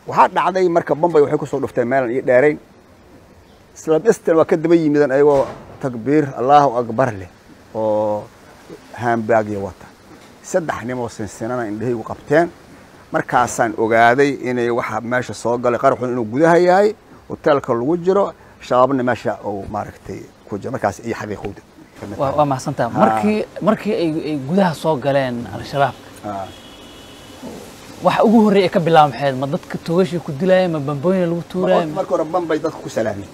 waxaa dhacday marka bombay waxay kusoo dhufteen meelan iyo dheerayn isla dhistan waa ka daba yimideen ayagoo takbiir allaahu akbar leh oo haambaagya wata saddex nimoo sinsinana indhahaygu qabteen markaasaan ogaaday inay waxa meesha soo galay qaraxun inuu gudaha yahay hoteelka lagu jiro shabaabna meesha uu maaragtay ku jiro markaas iyo xaqiiqowda waa waa mahadsantaha markii markii ay ay gudaha soo galeen al-shabaab Ah. waxa ugu horreeya ay ka bilaaba maxayd ma dadka toogashii ku dilaaya ma bambooyina lagu tuuraya marka hore bambay dadka ku salaameen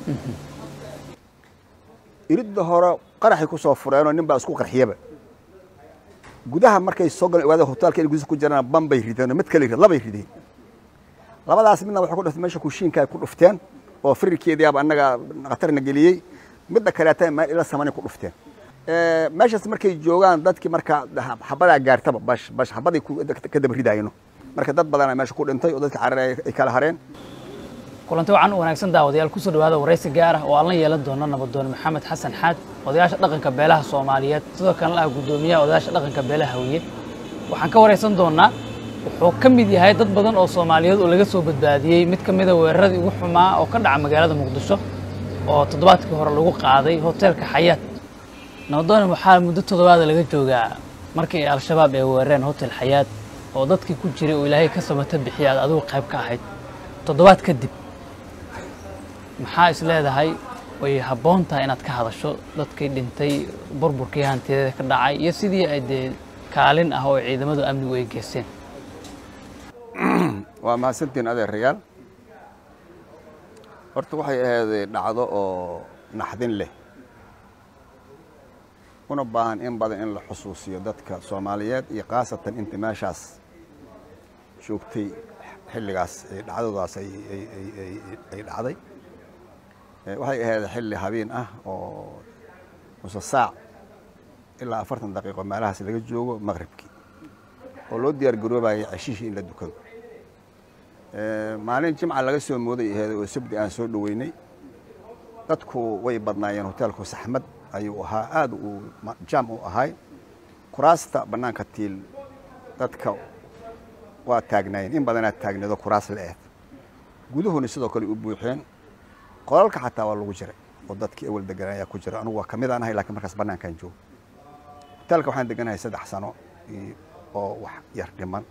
iridda hore qaraxay ku soo fureenoo nin baa isku qarxiyaba gudaha markay soo galeen ogaada hoteelka inay gudihiisa ku jiraan bambay rideen oo mid kale rid labay rideen labadaas midna waxay ku dhuftay meesha kushiinka ay ku dhufteen oo firirkeediyaaba annaga khatarna geliyey midda kaleeta meel ila samanay ku dhufteen Eh, meeshaas markay joogaan dadkii marka xabadaa gaartaba bash bash xabaday ku- ka daba ridayno marka dad badanaa meesha ku dhintay oo dadka cararaya ay kala hareen kulanti wacan u wanaagsan daawadayaal kusoo dhawaada waraysi gaar ah oo aan la yeelan doono nabadoon maxamed xasan xaad odayaasha dhaqanka beelaha soomaaliyeed sidoo kalena ah guddoomiyaha odayaasha dhaqanka beelaha hawiye waxaan ka waraysan doonaa wuxuu ka mid yahay dad badan oo soomaaliyeed oo laga soo badbaadiyey mid ka mida weeraradii ugu xumaa oo ka dhaca magaalada muqdisho oo toddobaadkii hore lagu qaaday hoteelka xayaat nabadoon waxaa muddo toddobaada laga joogaa markii ay al-shabaab ay weerareen hotel xayaat oo dadkii ku jiray oo ilaahay ka samata bixiya aad adigu qayb ka ahayd toddobaad kadib maxaa is leedahay way habboon tahay inaad ka hadasho dadkii dhintay burburkii hantiyadeeda ka dhacay iyo sidii ay dee kaalin ah oo ciidamadu amnigu ay geysteen waa mahadsantiin adeerayaal horta waxay ahayd dhacdo oo naxdin leh una baahan in badan in la xusuusiyo dadka soomaaliyeed iyo khaasatan inta meeshaas joogtay xilligaas ee dhacdadaas ay ay- ay- ay- ay dhacday Eh, waxay ahayd xilli habeen ah oo nuse saac ilaa afartan daqiiqo meelahaas laga joogo maqribkii oo loo diyaar garoobayay ceshihii in la dukado Eh, maalin jimca laga soo mooday aheed oo sabdi aan soo dhoweynay dadku way badnaayeen hoteelku saxmad ayuu ahaa aad uu ma- jaam u ahay kuraasta bannaanka tiil dadka waa taagnaayeen in badanaa taagneedo kuraas la eed guduhuna sidoo kale u buuxeen qolalka xataa waa lagu jiray oo dadkii awal deganaa ayaa ku jira anugu waa ka mid aan ahay laakiin markaas bannaankaan joogo hoteelka waxaan deganahay saddex sano iyo- oo wax yar dhiman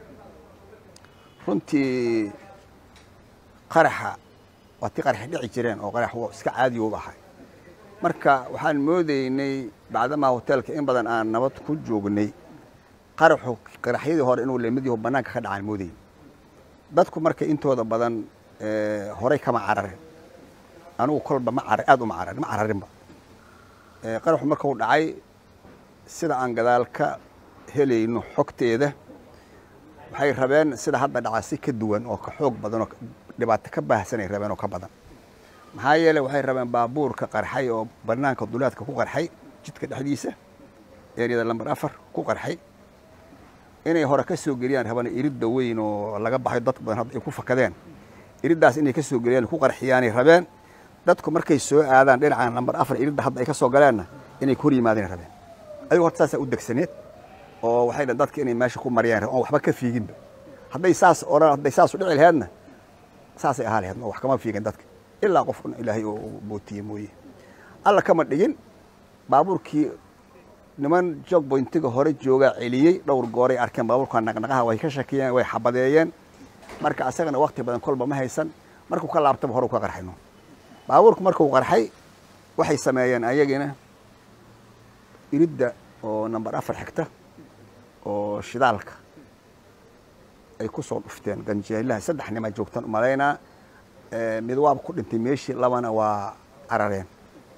runtii qaraxa waa tii qaraxi dhici jireen oo qarax wa- iska caadi u ahay marka waxaan moodaynay bacdamaa hoteelka in badan aan nabad ku joognay qaraxu qaraxyadii hore inuu lamid yaho bannaanka ka dhacaan moodayn dadku marka intooda badan eh, horay kama carareen anigu kolba ma carar aad uma carar ma cararinba Eh, qaraxu markuu dhacay sida aan gadaal ka helayno xogteeda waxay rabeen sida hadda dhaca si ka duwan oo ka xoog badan oo dhibaato ka baahsanay rabeen oo ka badan maxaa yeelay waxay rabeen baabuurka qarxay oo bannaanka duleedka ku qarxay jidka dhexdiisa eeriyada lambar afar ku qarxay inay hore ka soo geliyaan rabana iridda weyn oo laga baxay dad badan hadda ay ku fakadeen iriddaas inay ka soo geliyaan ku qarxiyaanay rabeen dadku markay soo aadaan dhinacan lambar afar iridda hadda ay ka soo galeenna inay ku hor yimaadeen rabeen ayagu horta saasaa u degsaneed oo waxay dhahen dadka inay meesha ku mariyaan rabeen oon waxba ka fiiginba hadday saas odhan hadday saas u dhici laheedna saasay ahaa laheed oo wax kama fiigin dadka ilaa qof un ilaahay oo uu bootiye mooye alla kama dhigin baabuurkii niman jogboyntiga hore joogaa celiyey dhowr gooray arkeen baabuurka naqnaqaha way ka shakiyeen way xabadeeyeen marka asagana wakti badan kolba ma haysan markuu ka laabtaba hore ka qarxayno baabuurku markuu qarxay waxay sameeyeen ayagina iridda oo nambar afar xigta oo shidaalka ay ku soo dhufteen ganjeelaha saddex nima joogtaan umalaynaa Eh, mid waaba ku dhintay meeshii labana waa carareen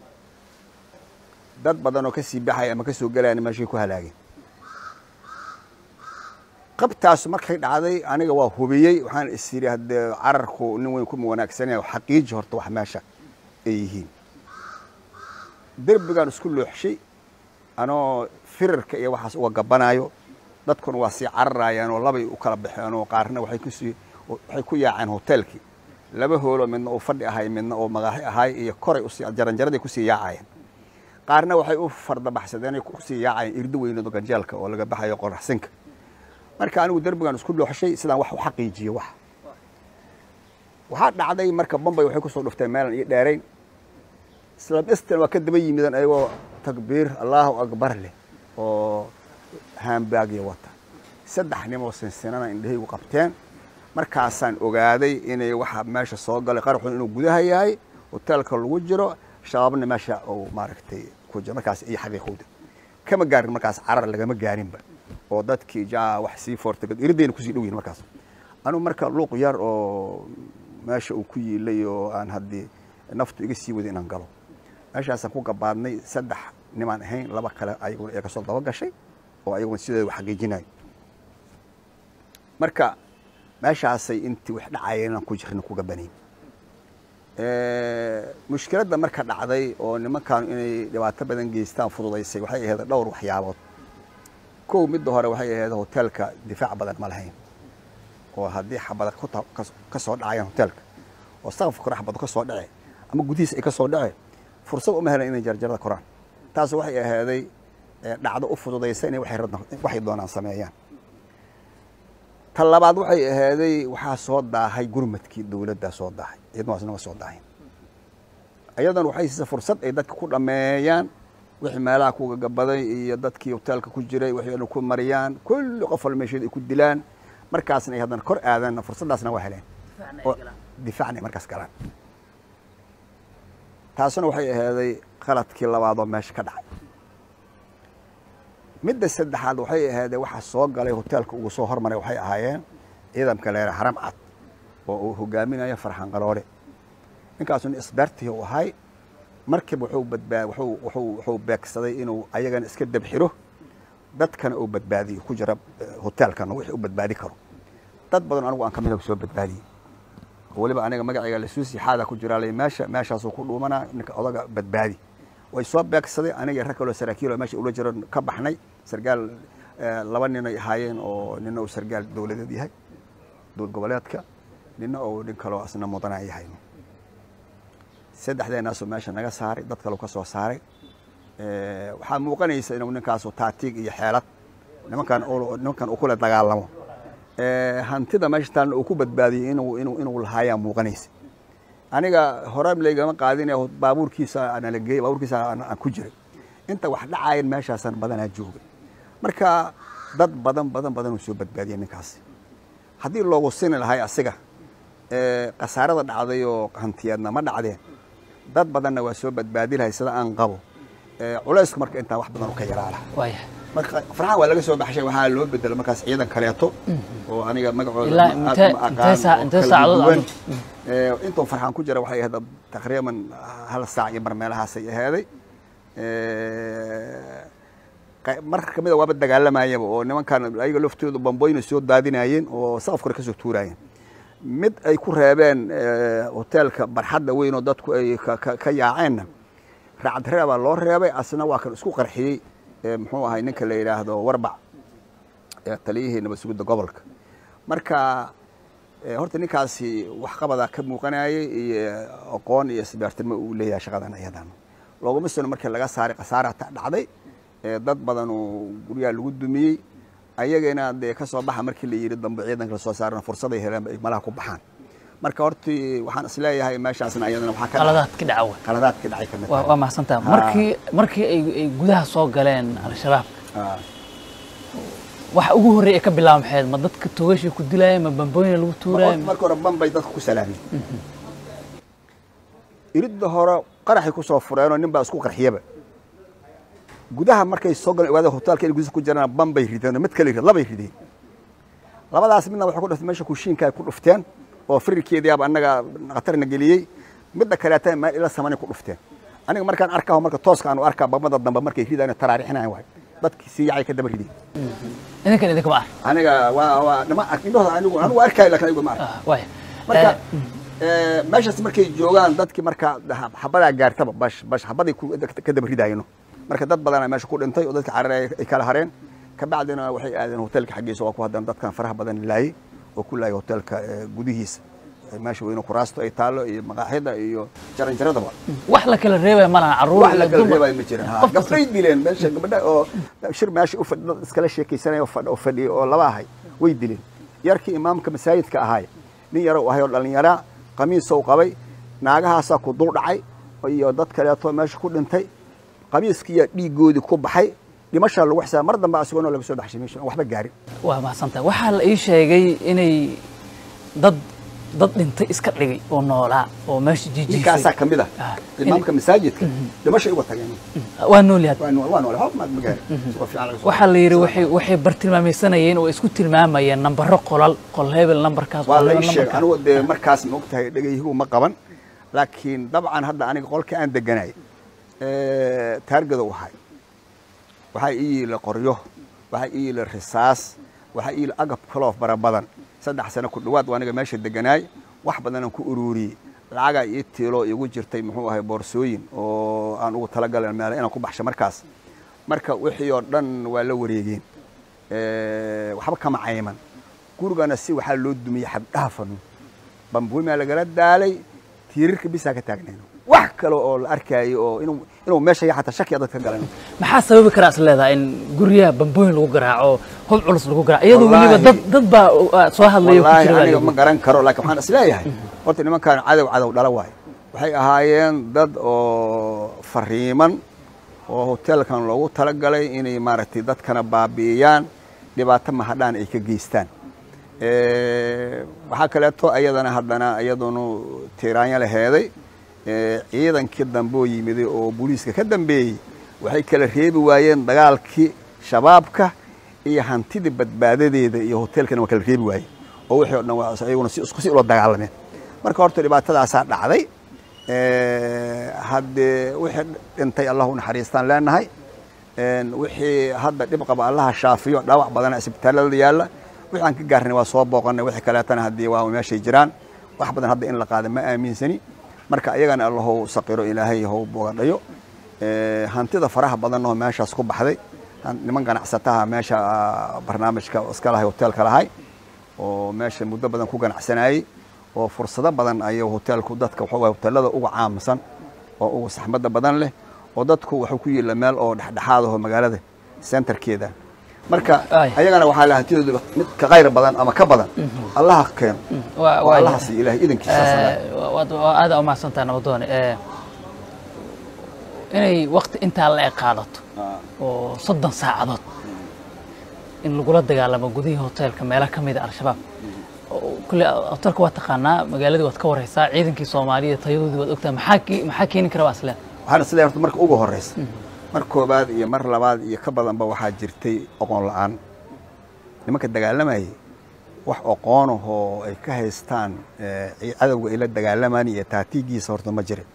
dad badan oo ka sii baxaya ama ka soo gelayan meeshay ku halaageen qabtaas markay dhacday aniga waa hubiyey waxaan is yidhi haddee cararku nin weyn kuma wanaagsanaya xaqiiji horta wax meesha ay yihiin derbigaan isku looxshay anoo firarka iyo waxaas uga gabanaayo dadkuna waa sii cararayaan oo labay u kala baxeen oo qaarna waxay kusii waxay ku yaaceen hoteelkii laba hooloo midna uu fadhi ahay midna uu magaaxi ahay iyo koray usii jaranjaraday kusii yaacayeen qaarna waxay u fardabaxsadeen kusii yaacayeen irdo weynado ganjeelka oo laga baxayo qoraxsinka marka anigu derbigan isku dhooxshay sidaan wax u xaqiijiyo wax waxaa dhacday marka bombay waxay kusoo dhufteen meelan iyo dheerayn isla dhistan waa ka daba yimideen ayagoo takbiir allahu akbar leh oo haambaagya wata saddex nimoo sinsinana indhahaygu qabteen markaasaan ogaaday inay waxa meesha soo galay qaraxun inuu gudaha yahay hoteelka lagu jiro shabaabna meesha uu maaragtay ku jiro markaas iyo xaqiiqowda kama gaarin markaas carar lagama gaarinba oo dadkii jaa wax sii foortagad iridayna kusii dhow yihin markaas anugu marka luuq yar oo meesha uu ku yiilay oo aan haddii naftu iga sii wada inaan galo meeshaasaan ku gabaadnay saddex nimaan ahayn laba kale ayaguna ee kasoo daba gashay oo ayaguna sideeda xaqiijinayo marka meeshaasay intii wax dhacayeen inaan ku jirna ku gabanayn mushkiladda marka dhacday oo nimankaanu inay dhibaato badan geystaan fududaysay waxay ahayd dhowr waxyaabood kow midda hore waxay ahayd hoteelka difaac badan ma lahayn oo haddii xabada ka soo dhacayaan hoteelka oo saqafka kore xabado ka soo dhace ama gudihiis ay ka soo dhace fursad uma helan inay jarjarada koraan taas waxay ahaaday dhacdo u fududaysa inay waxay doonaan sameeyaan ta labaad waxay ahaaday waxaa soo daahay gurmadkii dowladdaa soo daahay iyadnaasna waa soo daahayn ayadan waxay siisa fursad ay dadka ku dhammeeyaan wixii meelaha ku gagabaday iyo dadkii hoteelka ku jiray waxay ku mariyaan kulli qof wal meesheeda ay ku dilaan markaasna ay haddana kor aadaan fursaddaasna waa heleen oo difaacna ay markaas galaan taasuna waxay ahaaday qaladkii labaadoo meesha ka dhacay midda saddexaad waxay ahaydee waxaa soo galay hoteelka ugu soo hormaray waxay ahaayeen ciidamka leera haram cad oo uu hogaaminayo farxan qaloole ninkaasuna isbeertii u ahay markiiba wuxuu badbaa wuxuu wuxuu wuxuu beegsaday inuu ayagana iska dabxiro dadkana uu badbaadiyo ku jira hoteelkana wixii u badbaadi karo dad badan anigu aan ka mid soo badbaadiyey weliba aniga magacayga lasuusi xaada ku jira lay meesha meeshaasuu ku dhuumanaa ninka odaga badbaadi way soo beegsaday aniga rag kaloo saraakiil oo meesha ula jiro ka baxnay sargaal laba nin ay ahaayeen oo nina uu sargaal dowladeed yahay dowlad goboleedka nina oo nin kaloo asna mudana yahay saddexdeenaasoo meesha naga saaray dad kaloo ka soo saaray waxaa muuqanaysa inuu ninkaasu taatiig iyo xeelad nimankan nimankan uu kula dagaalamo hantida meesha taalna uu ku badbaadiyey inuu inuu inuu lahaayaa muuqanaysa aniga hore laygama qaadin baabuurkiisa nala geeyey baabuurkiisa aan ku jiray inta wax dhacayan meeshaasaan badanaa joogay marka dad badan badan badan uu soo badbaadiyey ninkaasi haddii loogu sini lahay asiga khasaarada dhacday oo hantiyeedna ma dhacdeen dad badanna waa soo badbaadi lahay sida aan qabo culaysku marka intaa wax badan u ka yaraala marka farxaan waa laga soo baxshay waxaa loo bedelo markaas ciidan kaleeto oo aniga magacooda intuu farxaan ku jira waxay ahayd taqriiban hal saac iyo mar meelahaasay ahaaday mar kamida waaba dagaalamayaba oo nimankan ayaga laftooda bambooyina soo daadinayeen oo saqaf kore kasoo tuurayeen mid ay ku reebeen hoteelka barxadda weyn oo dadku ay ka yaaceenna raacadreebaa loo reebay asna waa kan isku qarxiyey muxuu ahay ninka la yidhaahdo warbac taliyihii nabad sugidda gobolka marka horta ninkaasi waxqabadaa ka muuqanayay iyo aqoon iyo isbeertimo uu leeyahay shaqadan ayadan looguma sano markii laga saaray khasaara dhacday dad badan oo guryaha lagu dumiyey ayagana dee ka soo baxa markii la yidhi dambe ciidanka la soo saarana fursaday heleen ay malaha ku baxaan marka hortii waxaan isleeyahay meeshaasna ayadana waxaa ka qaladaad ka dhaca wey qaladaad ka dhacay kamid waa waa mahadsantaha markii markii ay ay gudaha soo galeen al-shabaab waxa ugu horreeya ay ka bilaaba maxayd ma dadka toogashii ku dilaaya ma bambooyina lagu tuuraya marka hore bambay dadka ku salaameen iridda hore qaraxay ku soo fureenoo nin baa isku qarxiyaba gudaha markay soo galeen ogaada hotelka inay gudihiisa ku jiraan bambay rideen mid kale labay rideen labadaas midna waxay ku dhuftay meesha kushiinka ay ku dhufteen oo firirkeediyaaba annaga khatarna geliyey midda kaleeta meel ila samanay ku dhufteen aniga markaan arkaa marka tooska aanu arkaa bamada dambe markay ridaan taraarixinayan waay dadkii sii yacay ka daba rideen idinkan idinka ma ah aniga waa waa nima indhahooda anigu anigu arkaayo laakiin anigu ma arka waay marka meeshaas markay joogaan dadkii marka xabadaa gaartaba bash bash xabaday ka daba ridaayno marka dad badana meesha ku dhintay oo dadka carare ay kala hareen kabacdina waxay aadeen hotelka xaggiisa waa ku haddana dadkan faraha badan laayey oo ku laayay hotelka gudihiisa meesha weyne kuraasto ay taallo iyo maqaaxida iyo jaranjaradaba wax la kala reebaya ma laha carruur wax la iyo kala dumar. reebay ma jiran ha gabdhay dileen meesha gabadha oo shir meesha u fadhi dad iskala sheekaysanaya oo fadhi oo fadhiya oo laba ahay way dileen yarkii imaamka masaajidka ahaay nin yaro u ahay oo dhallinyara qamiisow qabay naagahaasaa ku dul dhacay iyo dad kaleeto meesha ku dhintay qamiiskiiyaa dhiiggoodii ku baxay dhimashaa lagu xisaaba mar dambe asigoona laga soo baxshay meesha waxba gaarin waa mahadsantahay waxaa la ii sheegay inay dad dad dhintay iska dhigay oo noolaa oo meesha ninkaasaa jijiifay ka mid ah Ah, imaamka masaajidka dhimashay uga tageen waa nool yahay waa nool waa nool waxba ma gaarin si fiican laga soo waxaa la yidhi waxay waxay bartilmaamaysanayeen oo isku tilmaamayeen nambaro qolal qol hebel nambarkaas waa qol la hebel ii sheegay nambarkaas. anigu dee markaas ma ogtahay dhegayhigu ma qaban laakiin dabcan hadda aniga qolka aan deganay taargada u ahay waxaa ii yiila qoryo waxaa ii yiila risaas waxaa ii yiila agab kaloo fara badan saddex sano ku dhowaad waa aniga meesha deganaay wax badanaan ku ururiyey lacagaa ii tiilo igu jirtay muxuu ahay boorsooyin oo aan ugu talagalay meel inaan ku baxsho markaas marka wixii oo dhan waa la wareegeen Eh, waxba kama cayman gurigana si waxaa loo dumiyey xabdhaafan bambuimaa lagala daalay tiirarka bisaa ka taagnayno wax kale oo la arkaayo oo inuu inuu meesha ya xataa shakiya dadka galan maxaa sababi karaa is leedahay in guryaha bambooyin lagu garaaco hub culus lagu garaaco iyadoo weliba Wallaahi. dad dad baa uh, soo hadlaya ku wallaahi jira baa aniga la ma garan karo laakiin waxaan isleeyahay horta nimankan cadow cadow dhala waayo waxay ahaayeen dad oo fariiman oo hoteelkan loogu talagalay inay maaragtay dadkana baabi'iyaan dhibaato mahadhaan ay ka geystaan Eh, waxaa kaleeto ayadana haddana iyadunu tiiraanya laheeday Eh, ciidankii dambe oo yimiday oo booliiska ka dambeeyey waxay kala reebi waayeen dagaalkii shabaabka iyo hantidii badbaadadeeda iyo hoteelkana waa kala reebi waayeen oo wixii o dhan waa ayaguna si isku si ula dagaalameen marka horta dhibaatadaasaa dhacday Eh, haddee wixii dhintay allah u naxariistaan leenahay Een, wixii hadda dhib qaba allaha shaafiyo dhaawac badana isbitaalada yaalla wixii aan ka gaarnay waa soo booqanay wixii kaleetana haddii waa meeshay jiraan wax badan hadda in la qaada ma aaminsani marka ayagana allahou saqiro ilaahay hou boogadhayo Eh, hantida faraha badan oo meeshaas ku baxday han- niman ganacsataha meesha ah, barnaamijka iska lahay hoteelka lahay oo meesha muddo badan ku ganacsanayey oo fursado badan ayuu hoteelku dadka waxa waye hoteelada uga caamsan oo ugu saxmadda badan leh oo dadku wuxuu ku yiila meel oo dhexdhexaad aho magaalada centerkeeda marka Ay. ayagana waxaa la hantidooda mid ka khayr badan ama ka badan allaha keeno Waa- oo waa- allaha siiyo ilahay idankiisa Eh, waa- waa aada umahadsantaha nabadoone Eh, inay wakti intaa la eg qaadato oo soddon saacadood in lagula dagaalamo gudihii hoteelka meelo ka mida al-shabaab oo kulle hoteelka waa taqaanaa magaaladii waad ka wareysaa ciidankii soomaaliya tayadoodii waad ogtahay maxaa ke- maxaa keeni kara waa isleen waxaan isleeyahay horta marka ugu horeysa mar koobaad iyo mar labaad iyo ka badanba waxaa jirtay oqoon la-aan nimanka dagaalamayay wax oqoon ahoo ay ka haystaan eh, ci- cadowga ay la dagaalamaan iyo taatiigiisa horta ma jirin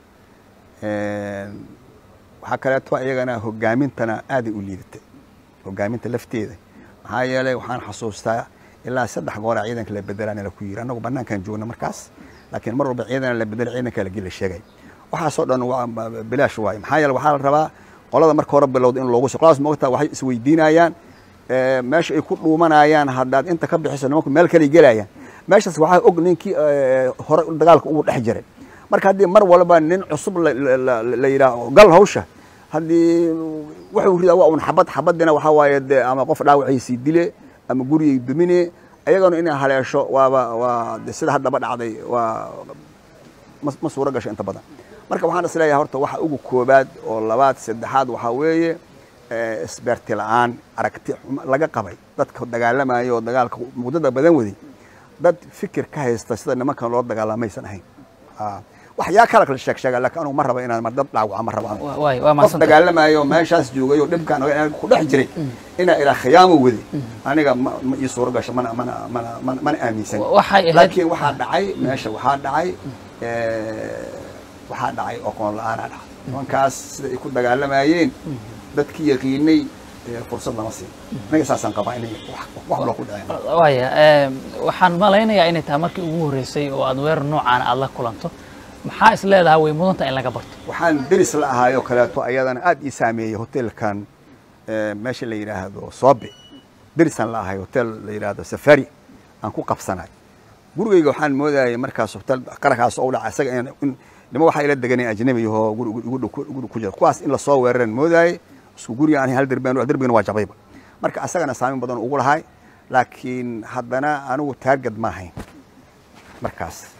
Een, waxaa kaleeto iyagana hogaamintana aaday u liidatay hogaaminta lafteeda maxaa yeelay waxaan xasuustaa ilaa saddex goora ciidanka la bedelaan la ku yiri annagu banaankan joogna markaas laakiin mar walba ciidan la bedela ciidanka la geli la sheegay waxaasoo dhan waa ba- bilaash waaye maxaa yeele waxaa la rabaa qolada marka hore bilowda in loogu qoladaas moogtaa waxay isweydiinayaan eh, meesha ay ku dhuumanayaan haddaad inta ka bixiso nimanku meel kale gelayaan meeshaas waxaa og ninkii eh, hore dagaalka ugu dhex jiray marka haddii mar walba nin cusub la- la- la la yidhaaho gal hawsha haddii wuxuu ridaa waa un xabad xabadina waxaa waaye dee ama qof dhaawaciisii dile ama gurigay dumine ayagana inay haleesho waaba waa de sida haddaba dhacday waa ma ma suuro gasho inta badan marka waxaan is leeyahay horta waxa ugu koobaad oo labaad saddexaad waxaa weeye eh, isbeerti la-aan aragti xuma laga qabay dadka dagaalamaya oo dagaalka muddada badan waday dad fikir ka haysta sida nimankan loo dagaalamaysan ahayn Ah, waxyaa kala kala sheeg sheega laakiin anugu ma raba inaan mar dad dhaawaca ma raba anigu. Wa- waay waa qof mahadsantahay dagaalamayo meeshaas joogay oo dhibkaan ogaa inaan ku dhex jiray inaa ilaa khiyaamo wadi aniga ma ma ii suuro gasho mana mana mana mana mana aaminsan Wa- waxay ahayd- laakiin waxaa dhacay meesha waxaa dhacay eh, waxaa dhacay oqoon la-aanaa dhacay nimankaas sida ay ku dagaalamayeen dadkii yaqiinay eh, fursad lama siin aniga saasaan qabaa inay wax wax loo ku dhaceen waaya eh, waxaan malaynayaa inay tahay markii ugu horreysay oo aad weerar noocaana aad la kulanto maxaa is leedahay way mudanta in laga barto waxaan deris la ahaayoo kaleeto ayadana aad ii saameeyey hotelkan eh, meesha la yidhaahdo soobe derisaan la ahay hotel la yidhaahdo safari aan ku qabsanay gurigayga waxaan moodayay markaas hotel qarakaas oo dhaca isaga in in- nima waxaa ila deganay ajnabi ahoo guri guri- guri ku- guri ku jira kuwaas in lasoo weeraran moodayay isku guriga aan hal derbaan derbigana waa jabayba marka asagana saameyn badan ugu lahay laakiin haddana anigu taargad ma ahayn markaas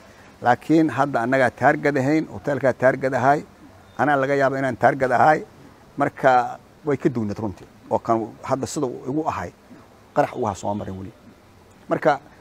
laakiin hadda annagaa taargad ahayn hoteelkaa taargad ahay anaa laga yaaba inaan taargad ahay marka way ka duwnad runtii oo kan hadda sida igu ahay qarax ugaha soo marin weli marka